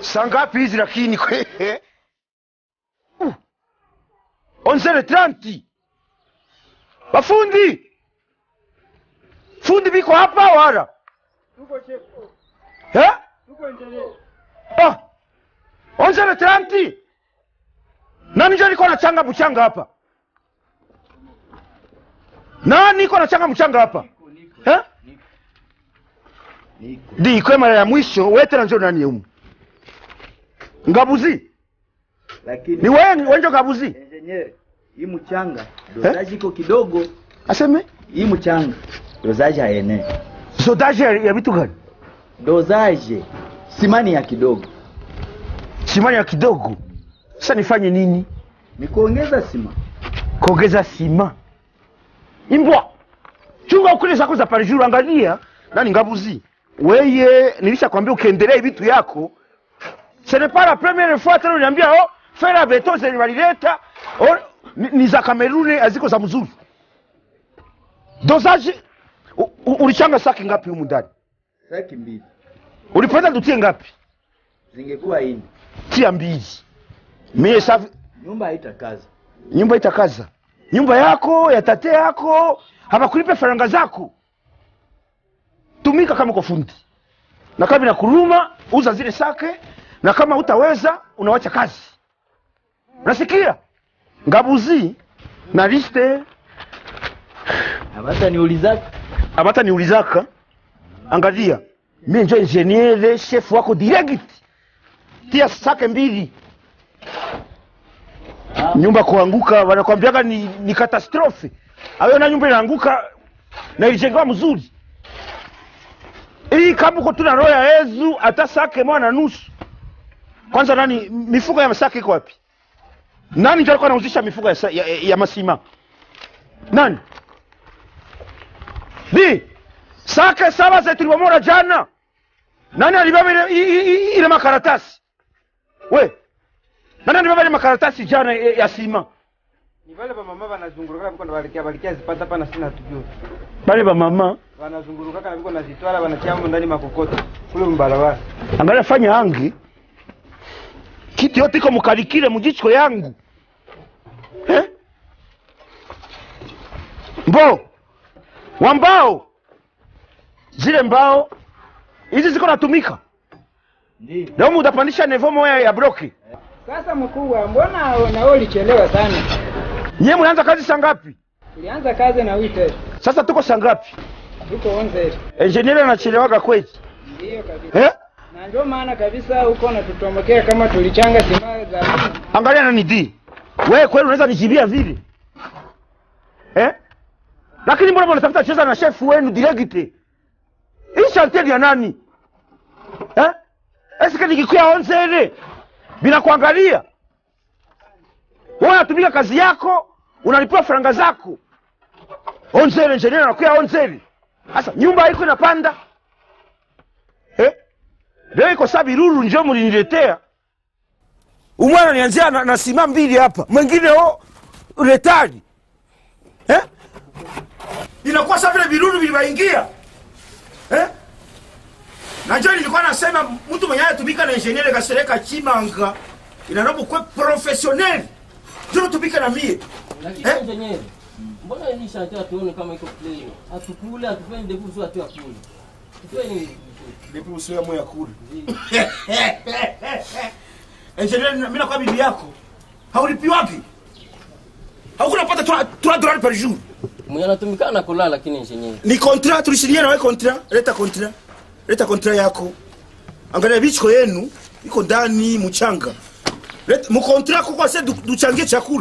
saa ngapi hizi lakini kwe Uh. onzere tranti bafundi fundi biko hapa wala eh? ah. onzere tranti nani njo niko nachanga mchanga hapa nani niko nachanga mchanga hapa eh? di kwe mara ya mwisho wetera njo nani umu ngabuzi lakini ni wewe wenjo ngabuzi engineer, hii mchanga dozaji iko kidogo. aseme Hii mchanga dozaji haenei. sodaje ya ya vitu gani Dozaji simani ya kidogo, simani ya kidogo sasa nifanye nini ni kuongeza sima. kuongeza sima imbwa chunga ukule zako za parijuru angalia nani ngabuzi weye nilishakwambia ukiendelea vitu yako ce n'est pas la première fois tena uniambia oh fera beto zenye walileta oh, ni, ni za kameruni haziko za mzuri dosage u- u- ulichanga saki ngapi humu ndani Saki mbili ulipenda tutie ngapi zingekuwa ini, tia mbili mie safi nyumba haitakaza. nyumba itakaza nyumba yako ya tate yako hawakulipe faranga zako tumika kama kwa fundi na kama inakuruma uza zile sake na kama utaweza unawacha kazi unasikia ngabuzi na liste Hata niuliza abata niulizaka angalia mie njo ingeniere chef wako direct tia sake mbili nyumba kuanguka wanakwambiaga ni, ni katastrofe ayo na nyumba inaanguka na ilijengewa mzuri hii kama uko tuna roho ya yezu hata sake moja na nusu kwanza nani mifugo ya sake iko wapi nani ndio alikuwa anauzisha mifugo ya, sa- ya, ya masima nani di sake saba zetu tulibomora jana nani alibeba ile, i- i- i- ile makaratasi we nani alibeba ile makaratasi jana ya ya sima ni vale vamama vanazungurukaka viko navalikia valikia zipata pana sina tujue bale bamama vanazungurukaka na viko nazitwala vanachiamo ndani makokoto kule mbarabara angalia fanya hangi kitu yote iko mukalikile mujicho yangu eh? mbo wa mbao zile mbao hizi ziko natumika ndio leo mutapandisha nevo moya ya bloki Sasa mkubwa, mbona nao ulichelewa sana? nyie mnaanza kazi saa ngapi Tulianza kazi na wite sasa tuko saa ngapi tuko onze, enjenieri anachelewaga kweli ndiyo kabisa, eh? na ndio maana kabisa huko natutomokea kama tulichanga simaa za mingi. angalia nani di wewe kweli unaweza nijibia vile eh? lakini mbona mnatafuta cheza na shefu wenu diregite hii shantieri ya nani eh? eske nikikuya onzele bila kuangalia wewe unatumika kazi yako unalipiwa faranga zako onzele engineer anakuya onzele sasa nyumba haiko inapanda eh? leo iko saa biruru njo muliniletea umwana nianzia na, na sima mbili hapa mwingine o retari eh? inakuwa sa vile viruru vilivaingia eh? na njo nilikuwa nasema mtu mwenye anatumika na ingeniere kasereka chimanga inanapo kwe profesioneli njo natumika na mie Lakini Eh? engineer, mbona hii shanti hatuoni kama iko plain? Hatukule, hatufanye ndevu tu hatu akule. Tufanye nini? nipusiwe moya kule ingeniere mi nakuwa bibi yako haulipiwaki haukunapata 3 dolari par jour Mwenye anatumikana na kulala lakini engineer. ni kontra tulisinyia nawe kontra leta kontra leta kontra yako angalia bichiko yenu iko ndani mchanga Leta- mukontra kuko se du- duchangie chakula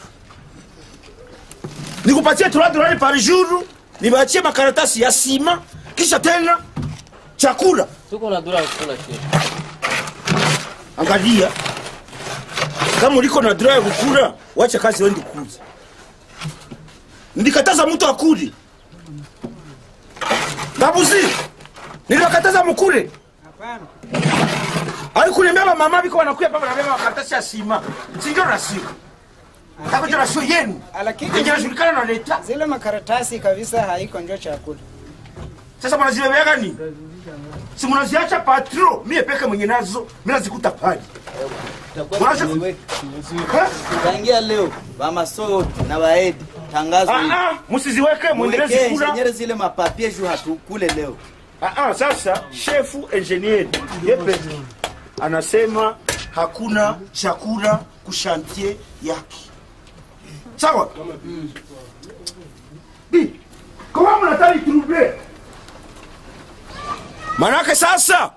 nikupatie 3 dolari par jour nibaachie makaratasi ya sima kisha tena chakula Tuko na dura kula chini. angalia kama uliko na draa ya kukula wacha kazi wendi kuza nilikataza mtu akuli babuzi niliwakataza mukule Hapana, aikulemea bamama biko wanakuya papa nabeba makaratasi ya sima sinjo rasio kako njo rasio yenu lakini yenye najulikana na leta zile makaratasi kabisa haiko njo chakula. sasa mnazibebea gani si mnaziacha patro mie peke mwenye nazo mi nazikuta pale Mwanzo- Ha? tangia leo bamaso na baedi tangazo hili. Ah, ah, msiziweke mwendelee Mwekee zikula engineer zile mapapie juu hatukule leo Ah, ah, sasa shefu engineer yepe anasema hakuna chakula kushantie yake sawa Di, kama mnataka trouble manake sasa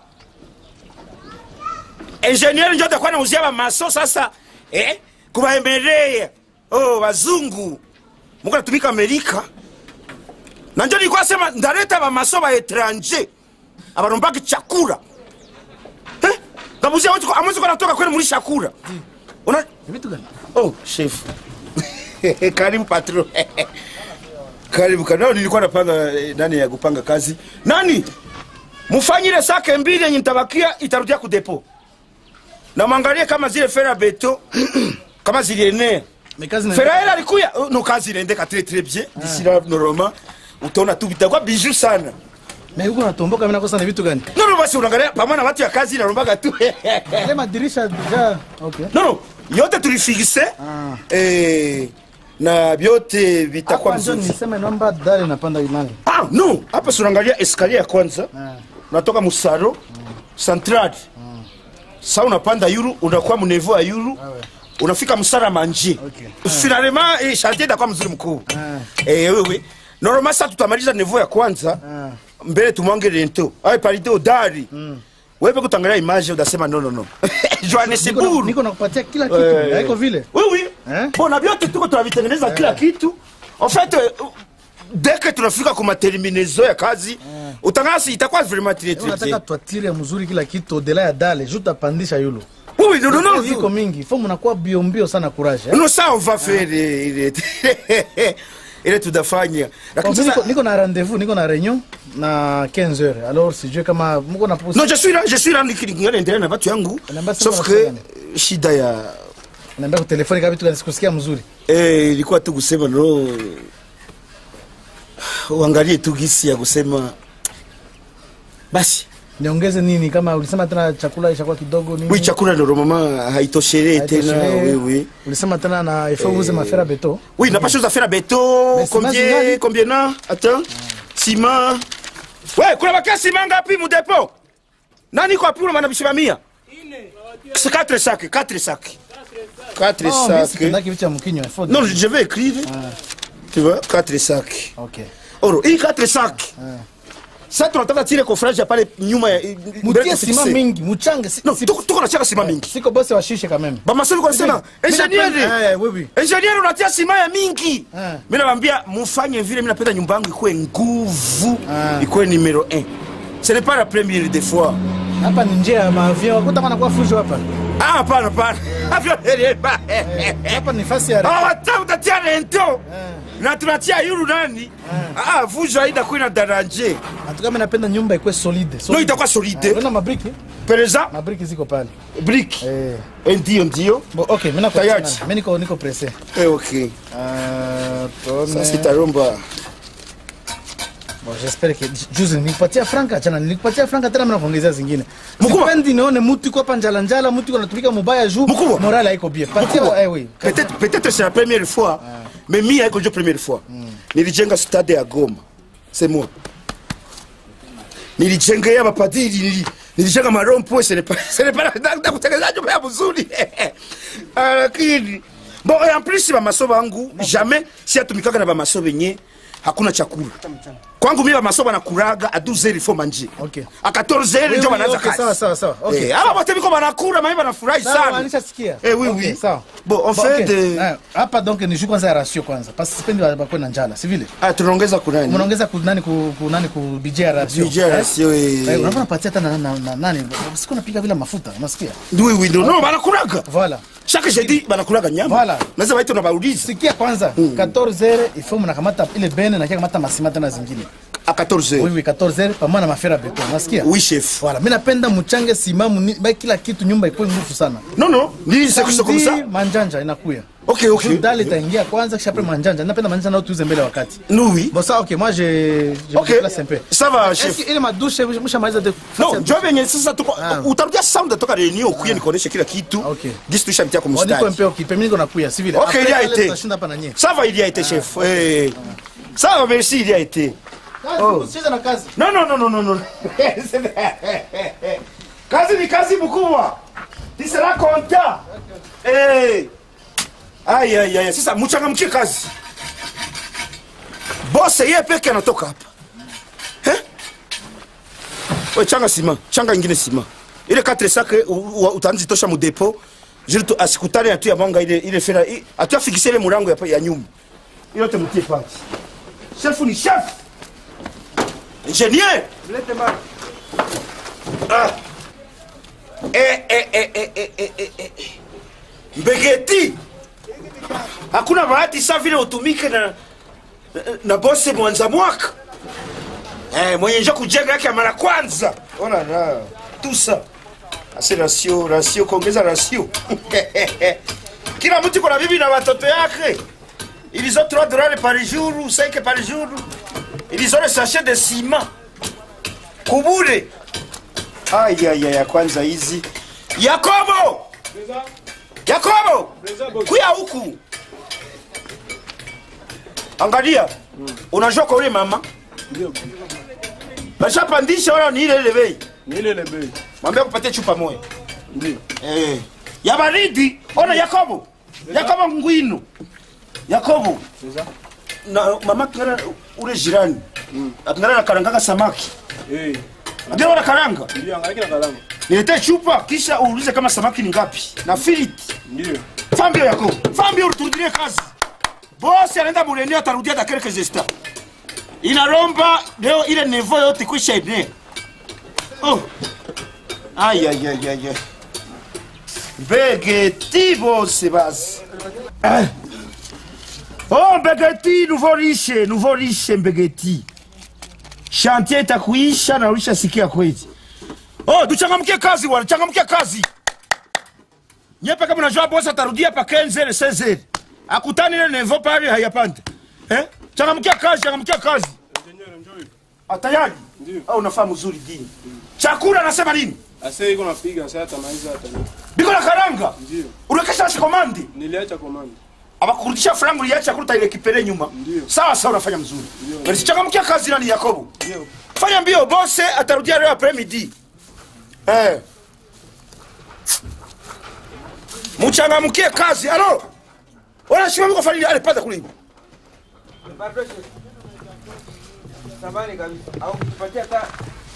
engineer ndio atakuwa anauzia bamaso sasa eh, kubaemelea oh, wazungu muko natumika amerika na njo nilikuwa sema ndaleta bamaso ba etranger abarombaki chakula eh? ngabuzia watu ko- amwezi kwa natoka kweli muri chakula una vitu gani oh chef karibu patro karibu kanao nilikuwa napanga eh, nani ya kupanga kazi nani mufanyire sake mbili yenye nitabakia itarudia kudepo na mwangalie kama zile fera beto kama zilienea mekazi na feraele alikuya Oh, no kazi inaendeka très très bien d'ici là normalement utaona tu vitakuwa bijou sana na huko natomboka mimi nakosa na vitu gani no no basi unaangalia pamoja na watu ya kazi inarombaga tu ile madirisha deja okay no no yote tulifikise Ah. eh, na vyote vitakuwa hapa ndio vizuri nisema naomba dale napanda nani ah, no hapa si unaangalia escalier ya kwanza Ah. unatoka musaro central sa unapanda yuru unakuwa munevo ya yuru unafika msara manje Okay. finalement eh, chantier itakuwa mzuri mkuu Ah. eh, wewe normalement sa tutamaliza nevo ya kwanza Ah. mbele tumwange rento ay parite odari wewe kutangalia image udasema no no no Niko na- Johannesburg niko nakupatia kila kitu Eh. haiko vile oui oui Eh? bona vyote tuko tunavitengeneza kila kitu en fait euh, deke tunafika ku materminaison ya kazi utangasi itakuwa vraiment très très unataka bien twatire mzuri kila kitu odela ya dale juu tapandisha yulo oui oui non non non iko mingi fo mnakuwa bio mbio sana courage eh? non ça on va faire eh, ile ile tutafanya Bon, lakini mimi niko, sasa niko na rendez-vous niko na réunion na 15 heures alors sijue kama mko na non je suis là je suis là nikingana endelea na watu yangu Namba sema sauf unasema que gani? shida ya naambia kwa telefoni kama vitu gani sikusikia mzuri eh ilikuwa tu kusema no uangalie tu gisi ya kusema basi niongeze nini kama ulisema tena chakula ishakuwa kidogo nini oui chakula ndio mama haitoshelee tena Haitoshelei. oui oui ulisema tena na il faut uze mafera beto Oui, n'a pas chose à faire à béton. Mais ciment Combien, zingali? combien na? Attends. Ciment. Ouais, kuna bakia ciment ngapi mu depot? Nani kwa pula mana bishima mia? C'est 4 sacs, 4 sacs. 4 Oh, mimi sacs. sipendaki vitu ya mkinywa il faut Non, je vais écrire. Tu vois, 4 sacs. okay Oro, hii 4 sacs. Sasa tunataka tile kofraji ya pale nyuma ya mutie sima mingi muchange si, No, si, tuko tuko na chaka ciment mingi. siko bosi washishe quand même Bamasomi kwa sema, Mimi napenda- engineer. Eh, oui oui engineer unatia sima ya mingi Ah. mi nawambia mufanye vile mi napenda nyumba yangu ikuwe nguvu Ah. ikuwe numero 1 ce n'est pas la première des fois hapa ni njia ya maavion wakuta kana kwa fujo hapa ah hapana hapana Avyo dereva. hapa ni fasi ya Ah, wata utatia rento na tunatia yuru nani ah vujo haida kuina daranje hatuka mimi napenda nyumba ikuwe solide no itakuwa solide Unaona mabriki pereza mabriki ziko pale brick eh Eh, ndio ndio Bo, okay, mimi nako Tayari. mimi niko niko pressé. eh okay Euh, tuone. sasa itaromba Bon, j'espère que juzi nilikupatia franka jana nilikupatia franka tena mimi nakuongezea zingine. Mkubwa. Sipendi nione mtu iko hapa njala njala, mtu iko anatumika mubaya juu Mkubwa. morale haiko bien. Patia eh oui. peut-être peut-être c'est la première fois mais mi haiko ndio première fois nilijenga stade ya Goma c'est moi nilijenga ya mapadiri nili nilijenga marompo ce n'est pas ce n'est pas na- na kutengeneza nyumba ya mzuri Ah, lakini bon et en plus ba masoba yangu jamais si atumikaga na ba masoba yenye hakuna chakula kwangu mimi ba masoba nakuraga a 12 heures il faut manger Okay. a 14 heures Oui, ndio oui, wanaanza okay, kazi sawa sawa sawa. Okay. Eh, aba wote biko banakula mimi banafurahi Sawa, sana nishasikia. Eh, oui, Okay, oui. Sawa. Bon, en Bon, fait, okay. euh, Eh, hapa donc ni juu kwanza ya ratio kwanza. Parce que sipendi bakwe na njala, si vile? Ah, tunaongeza kunani? Mnaongeza ku nani ku ku nani ku budget ya ratio. Budget ya Eh? ratio, eh. Eh, unaona patia hata na na na- nani? Siku napiga bila mafuta, unasikia? Oui, oui, non, non, banakulaga. Voilà. Chaque jeudi banakulaga nyama. Voilà. Naweza waita na bauliza. sikia kwanza 14 heures il faut mnakamata ile bene na kia kamata masima tena zingine À 14 heures. oui oui 14 heures pamoja na mafera beton nasikia Oui, chef. voilà mimi napenda mchange simamu ni- ba kila kitu nyumba ikuwe nguvu sana Non, non, ni c'est c'est comme ça. Samedi, manjanja inakuya ok ok Juu dali itaingia kwanza kisha après manjanja. Napenda manjanja nao tuuze mbele ya wakati. nous oui Bon ça OK, moi je je Ok. me déplace un peu. Ça va, Est-ce chef. que ile madushe mshamaliza de no njo venye sasa tuko Ah. utarudia sound toka reunion ukuye nikuoneshe kila kitu Ok. gisi tuishapitia kwa On dit mustari un peu occupé, mimi niko nakuya, si vile. Ok, Après, il y a ile été. tutashinda hapa na nyie. ça va il y a été chef Eh. ça va merci il y a été Kazi, usicheze na kazi. non non non non non non kazi ni kazi mkubwa tu seras content Eh. Ai ai ai sasa mchangamkie kazi boss yeye peke anatoka hapa eh we changa sima changa ingine sima ile 4 sac utaanzi tosha mu depot jili tu asikutane atu ya mwanga ile ile fera i- atu afikishe ile murango ya, pa- ya nyumba ile yote mtie pale chef ni chef ingénieur Mlete mara. Ah. Eh, eh, eh, eh, eh, eh, eh, eh. mbegeti hakuna bahati sa vile utumike na, na, na bose mwanza mwaka eh, mwenye njo kujenga yake ya mara kwanza ona na tusa ase rasio rasio kuongeza rasio kila mtu iko na bibi na watoto yake ilizo 3 dollars par jour 5 par jour ilizo le sachet de ciment kubure ayaya ya kwanza hizi yakobo yakobo kuya huku angalia unajua kwa ule mama bashapandisha wala ni ile ile bei Ni ile ile bei. mwambia kupatia chupa moja Ndio. eh. ya baridi ona yakobo yakobo ngwino yakobo Sasa. na mama kingana ule jirani akingana na karanganga samaki Eh. ndio wana karanga Ndio angalia kila kalamu. niletee chupa kisha uulize kama samaki ni ngapi na filiti Ndio. fambio yako fambio uturudilie kazi bosi anaenda mureneo atarudia da quelques instants inaromba leo ile nevo yote kwisha enea oh. ay, ay, ay, ay, ay. mbegeti bose basi Ah. oh mbegeti nouveau riche nouveau riche mbegeti chantier itakuisha na ulisha sikia kweli oh tuchangamkie kazi wana changamkie kazi nyepe kama unajua bosi atarudia pa 15 16 akutani ile nevo pale hayapanda eh changamkia kazi changamkia kazi Engineer njoo hivi. atayari Ndio. au unafaa mzuri dini chakula anasema nini Ase iko napiga sasa atamaliza hata leo. biko na karanga Ndio. unakesha shikomandi Niliacha komanda. abakurudisha frangu uliacha chakula utaile kipele nyuma Ndio. sawa sawa unafanya mzuri Ndio. bali changamkia kazi nani yakobo Ndio. fanya mbio bose atarudia leo après midi eh mchangamkie kazi alo wala shima mko fanya ale pata kule Pardon, chef. Samahani kabisa. Au kutupatia hata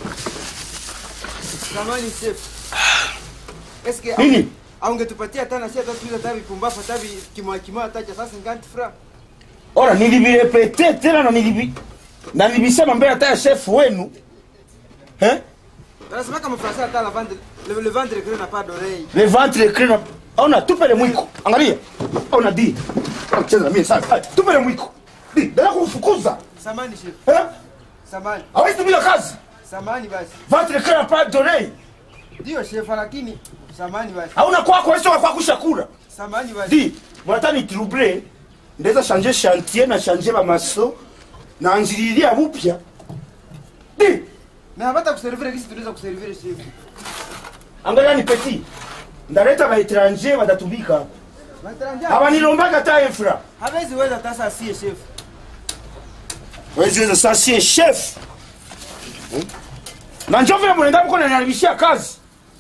Samahani chef. Eske au- nini au ungetupatia hata na sisi hata tuuze hata vipumbafu hata vi- kimoja kimoja hata cha sasa nganti fra. ora nilivirepete tena na nilivi na nilivisema mbele hata ya chef wenu eh Anasema kama Fransa hata la vendre le, le vendre que n'a pas d'oreille. le ventre crina ona tupe le mwiko angalia ona di cheza na mimi sasa Ai, tupe le mwiko di dada kufukuza Samahani chef. eh Samahani. hawezi tumia kazi Samahani basi. ventre crina pas donné Ndio chef lakini samahani basi. hauna kwako wewe sio kwako shakura Samahani basi. di mwata ni trouble ndeza changer chantier na changer ba maso na anjililia bupya di Na hapata kuservire kisi tunaweza kuservire chef. angalia ni petit ndaleta ba étranger batatumika Mataranja. abanilombaga ta infra Hawezi weza hata sasa sie chef. weziweza sasa sie chef Hmm? na njo vile mnaenda mko naniharibishia kazi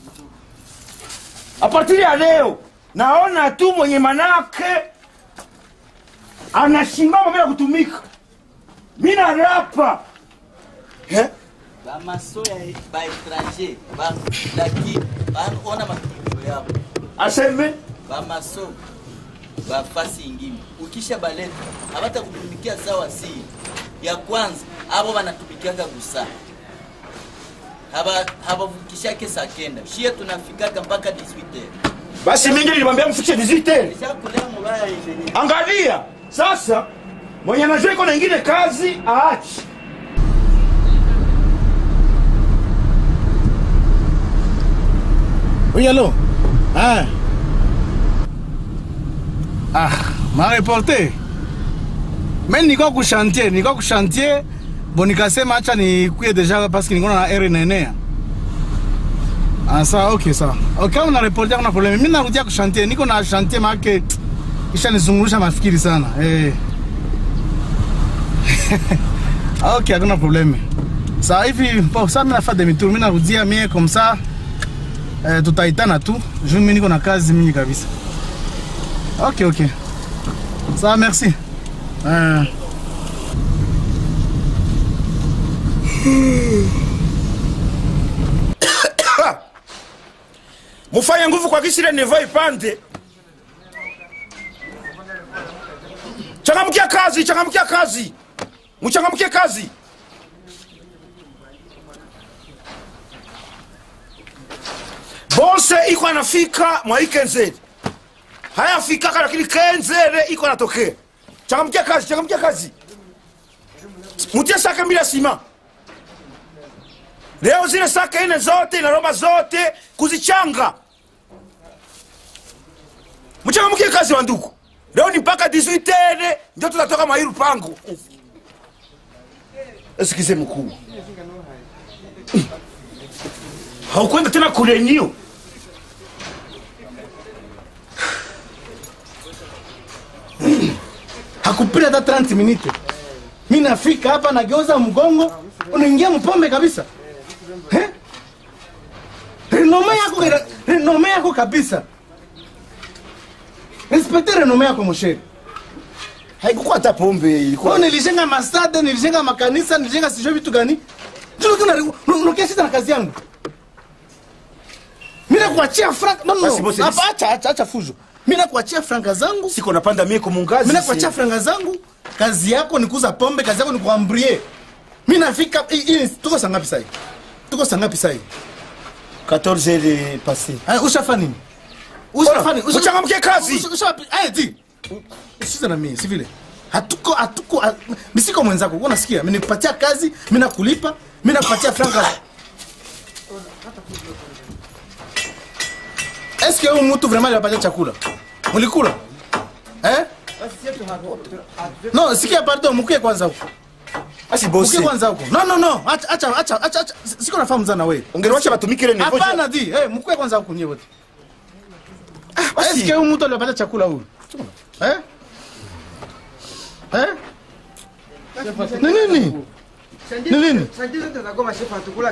a partir ya leo naona tu mwenye manake anashimama bila kutumika mi narapa eh? bamaso ya baetranger lakini ona matukio yabo aseme bamaso bafasi ingine ukisha baleta abata kutumikia sawa si ya kwanza abo banatumikiaka gusa haba habavukishake saa kenda shie tunafikaka mpaka 18 basi mingi nilimwambia mfikishe 18 ishakulea mubaya yenye angalia sasa mwenye anajua iko na ingine kazi aachi Oui, allô Ah. Ah, ma reporter. Mais nilikuwa ku chantier, nilikuwa ku chantier. Bon nikasema acha nikuye deja parce que nilikuwa na R nenea. Ah, sawa, okay, sawa. Okay, kama una reporter kuna problem. Mimi narudia ku chantier, niko na chantier maake kisha nizungurusha mafikiri sana. Eh. okay, hakuna problème. Sawa hivi, bon, sasa mimi nafanya demi tour, mimi narudia mie comme ça. Eh, tutaitana tu. Juu mimi niko na kazi mingi kabisa. Ok, ok. Ça va, merci. Euh, mufanye nguvu kwa kisile nivo ipande changamkia kazi changamkia kazi muchangamkie kazi bonse iko anafika mwai kenzere hayafikaka lakini kenzere iko anatokea changamkia kazi changamkia kazi mutie sake mbili ya sima leo zile sake ine zote na roma zote kuzichanga mchangamkie kazi wa ndugu leo ni mpaka 18 ndio tutatoka mairu pangu esikize mkuu haukwenda tena kulenyio hakupita hata 30 minutes. Mimi nafika hapa nageuza mgongo, unaingia mpombe kabisa. Eh? Renome yako renome yako kabisa. Respecte renome yako msheri. haikukuwa hata pombe Kwa ilikuwa nilijenga masada, nilijenga makanisa, nilijenga sijui vitu gani. Ndio kuna unakia sita na kazi yangu. Mimi nakuachia frank. No Basi no. bosi, Hapa acha acha acha fujo. Mimi nakuachia franka zangu. siko napanda mie kumungazi Mimi nakuachia franga zangu. Kazi yako ni kuuza pombe, kazi yako ni kuambrie. Mimi nafika hii- hii tuko saa ngapi sasa? hivi? Tuko saa ngapi sasa? hivi? 14 heures passé Aya, ushafa nini? Ushafa nini? Usha- Uchangamkie kazi. Usha- usha- Aya, ti. Usize na mimi, si vile. Hatuko hatuko ha- mimi siko mwenzako. Wewe unasikia? Mimi nikupatia kazi, mimi nakulipa, mimi nakupatia franga. Est-ce que huyu mtu vraiment alipatia chakula? Mlikula? Eh? No, sikia pardon, mkuye kwanza huko. basi Mkuye bosi kwanza huko. No, no, no. Acha acha acha acha. acha. Siko nafahamu sana wewe. ungeliwacha batumike ile nivo Hapana di, eh, mkuye kwanza huko nyewe wote. basi. Eske huyu mtu alipata chakula huyu? Eh? Eh? Ni nini? Ni nini? Santi zote za Goma shefu hatukula.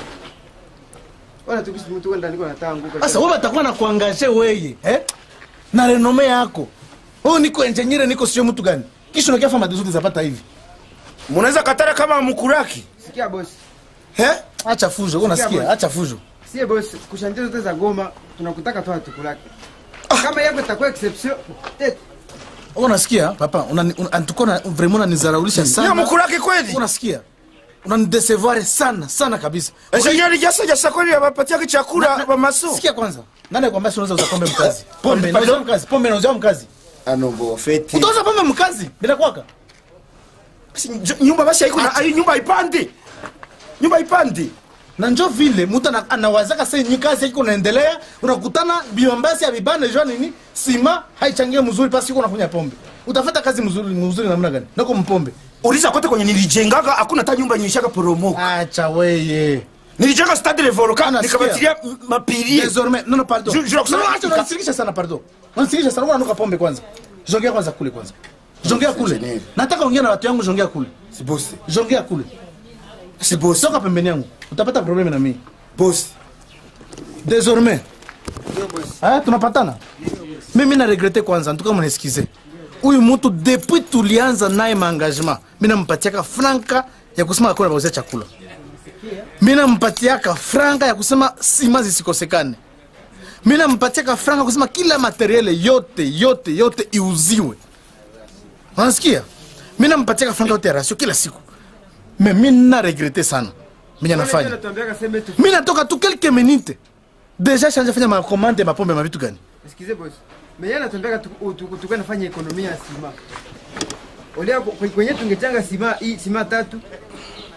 Wala tukisi mtu kwenda niko natanguka. Sasa wewe utakuwa na kuangaje wewe, eh? Na renome yako. Wewe niko engineer niko sio mtu gani? Kisha unakia fama zote zapata hivi. munaweza katara kama mkuraki Sikia boss. Eh? Acha fujo, wewe unasikia? bwana. Acha fujo. Sie boss, kushanti zote za Goma tunakutaka tu hatukulaki. Kama yako itakuwa exception. Eh, Wewe unasikia? Papa, unani un, antuko na vraiment unanizaraulisha niyo sana. mkuraki kweli Wewe unasikia? Unanidecevoir sana sana kabisa. engineer jasa jasa kweli abapatiake chakula bamaso Sikia kwanza. Nani akwambia si unaweza uza pombe mkazi? Pombe, Pardon? nauza mkazi. Pombe nauza mkazi. anobo feti Utauza pombe mkazi bila kwaka? Basi, njo- nyumba basi haiko na ai, nyumba ipande nyumba ipande na njo vile mtu ana- anawazaka sasa ni kazi iko naendelea, unakutana biombasi ya bibane jua nini sima haichangie mzuri, pasi uko unafanya pombe, utafata kazi mzuri mzuri namna gani? Nako mpombe. uliza kote kwenye nilijengaga hakuna hata nyumba nyishaka poromoka Acha weye. nilijenga stade le volcan Ana, nikabatilia mapirie Désormais, non non pardon. Je- je non, nakusema- non, acha unanisikisha sana pardon. Unanisikisha sana, unanuka pombe kwanza. Jongea kwanza kule kwanza. Jongea kule. Engineer. Nataka ongea na watu yangu, jongea kule. si bosi Jongea kule. si bosi Toka pembeni yangu. Utapata probleme na mimi. bosi Désormais. Ah, tunapatana. Mimi na regrete kwanza, ntuka mnisikize. Huyu mtu depuis tulianza naye maengagement, mimi nampatiaka franka ya kusema akona bauzia chakula. Mimi nampatiaka franka ya kusema sima zisikosekane. Mimi nampatiaka franka kusema kila materiele yote yote yote iuziwe. Unasikia? Mimi nampatiaka franka yote ya rasio kila siku. Mais mimi na regrete sana. Mimi nafanya. Anatuambiaka sema tu. mi natoka tu quelques minutes deja shanja fanya makomande mapombe mavitu gani Sikize boss. Mimi anatuambiaka tukue nafanya ekonomia ya sima. Olia kwe- kwenye tungechanga sima hii sima tatu.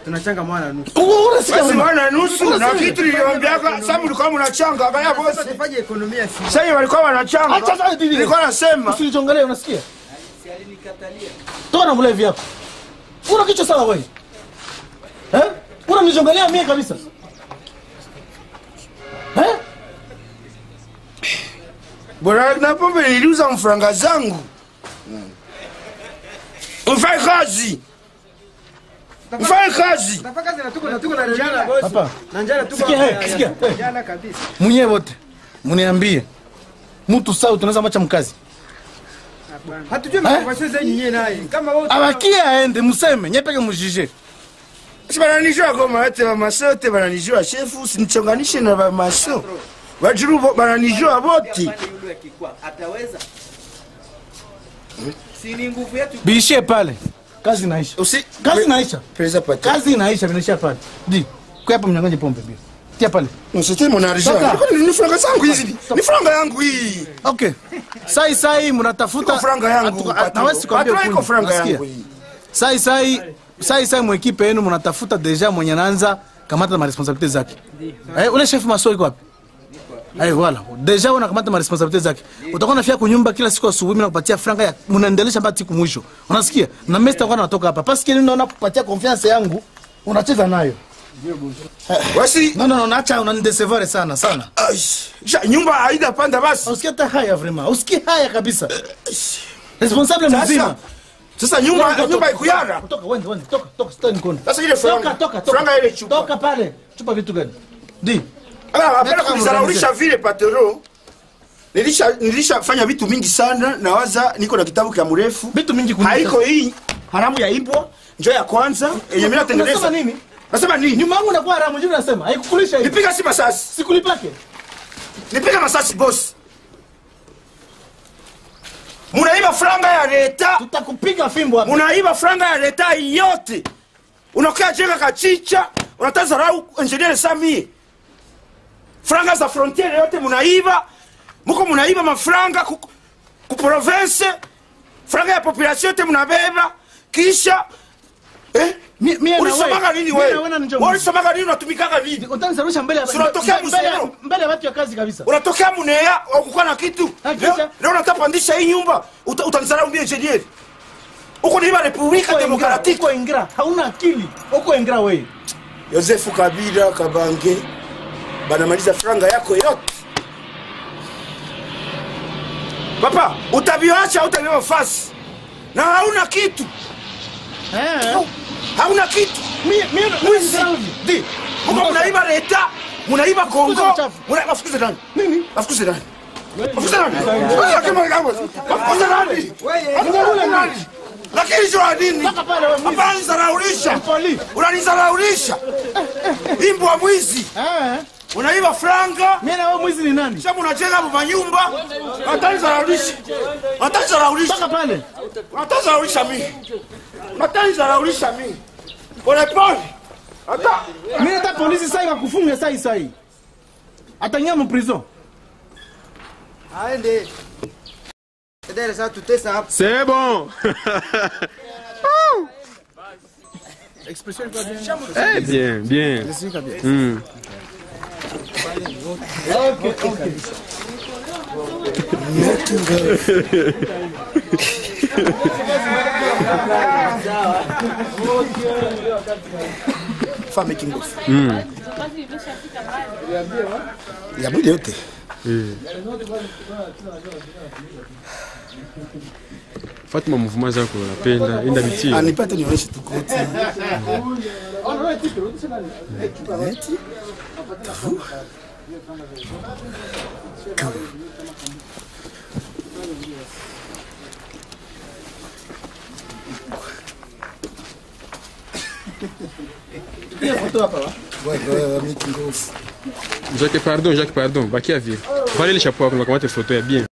tunachanga mwana nusu unasikia basi vrema? wana nusu na Unasikia? kitu niliwaambiaka sasa mlikuwa mnachanga kaya bosi sasa tufanye ekonomia si sasa walikuwa wanachanga Acha sasa bibi. nilikuwa nasema Usinichongelee, unasikia? Toka na mlevi yako. Una kichwa sawa wewe? Eh? Unanichongelea mie kabisa. Eh? bora na pombe niliuza mfranga zangu mfanye kazi mfanye kazi Tafaka kazi na tuko na tuko na njala bosi. Papa, Na njala tuko. Sikia, hey, sikia, hey. Njala kabisa. mwenyewe wote mniambie mtu sawa tunaweza macha mkazi Hatujui makonversation zenyu nyenye naye. Kama wewe abakie aende museme nyepeke mujije si bananijua goma yote bamaso yote bananijua shefu sinichonganishe na bamaso bajuru bo- bananijua boti Pande yule akikwa ataweza si ni nguvu yetu biishie pale kazi inaisha usi kazi inaisha presa pate kazi inaisha vinaisha pale di kwa hapo mnyang'anye pombe bia tia pale C'était mon argent. Toka. Ni franga zangu hizi. Ni franga yangu hii. okay sai sai mnatafuta Iko franga yangu. Atu- patron. hawezi kuambia Patron iko ukweli. franga Unasikia? yangu hii. sai sai sai sai mwekipe yenu mnatafuta deja mwenye anaanza kamata ma responsabilite zake eh, ule chef maso iko wapi Eh, wala deja unakamata ma responsabilite zake utakuwa nafia kunyumba kila siku asubuhi mimi nakupatia franga ya mnaendelesha mpaka siku mwisho unasikia na mimi sitakuwa natoka hapa parce que ninaona kupatia confiance yangu unacheza nayo Wasi no no no naacha unanidecevoir sana sana Ai, ja, nyumba haida panda basi. usikie hata haya vraiment usikie haya kabisa responsable mzima Sasa sasa nyumba nyumba ikuyara. Toka, wende, wende, toka, toka, sitaki nikuone. Sasa ile franga. Toka, toka, toka. Franga ile chupa. Toka pale. Chupa vitu gani? Di. Ah, hapana Nataka kunizaraulisha vile patero. Nilisha nilishafanya vitu mingi sana nawaza niko na kitabu kia mrefu. Vitu mingi kuliko. Haiko hii haramu ya ibwa njo ya kwanza yenye mimi natengeneza. Unasema nini? Nasema nini? Nyuma yangu nakuwa haramu, jibu nasema. Haikukulisha hivi. Nipiga si masasi. Sikulipake. Nipiga masasi boss. Munaiba franga ya leta. Tutakupiga fimbo hapa. unaiba franga ya leta yote unakaa jenga kachicha unatazarau engineer samie franga za frontiere yote munaiba muko munaiba mafranga ku, ku province franga ya population yote munabeba kisha eh? Mi- mie na ulisomaga wewe. nini Mie na wewe wewe na njoo. Wewe ulisomaga nini unatumikaga nini Utanisarusha mbele ya Si unatokea mbele ya- Busero? mbele ya watu ya kazi kabisa. unatokea munea ukukuwa na kitu Ah, kisha? leo leo unatapandisha hii nyumba uta- utanisarau mbia engineer uko niiba republika Uko ingra, demokratiki uko ingra. Hauna akili. Uko ingra wewe. yosefu kabila kabange banamaliza franga yako yote papa utavyoacha utavyo fasi na hauna kitu Eh. hauna kitu Mie mie Mwizi. Di. muko munaiba leta munaiba kongo Fukuza mchafu. muna- bafukuze nani Nini? bafukuze nani bafukuze nani bafukuze nani bafukuze nani lakini jua nini Toka pale wewe mwizi. hapana nizaraulisha Mpoli. unanizaraulisha imbwa mwizi Eh. unaiba franga Mie na wewe mwizi ni nani? Sasa unajenga manyumba, watanizaraulisha. Watanizaraulisha. Toka pale. Watanizaraulisha mimi. Watanizaraulisha mimi. Pole pole. Hata Mimi hata polisi sasa ikakufunga sasa sasa. Atanyama mu prison. Aende. Dada sasa tutesa hapa. C'est bon. Eh bien, bien. Hmm. fame kingofu. Ya mwili yote. Fatuma mouvement zako unapenda, enda bitie. Anipate nionyeshe tu koti. Neti. Wewe wewe mimi kingofu. Jacques, pardon, Jacques, pardon. Bakia vile. Valez le chapeau, on va commenter photo, ya bien.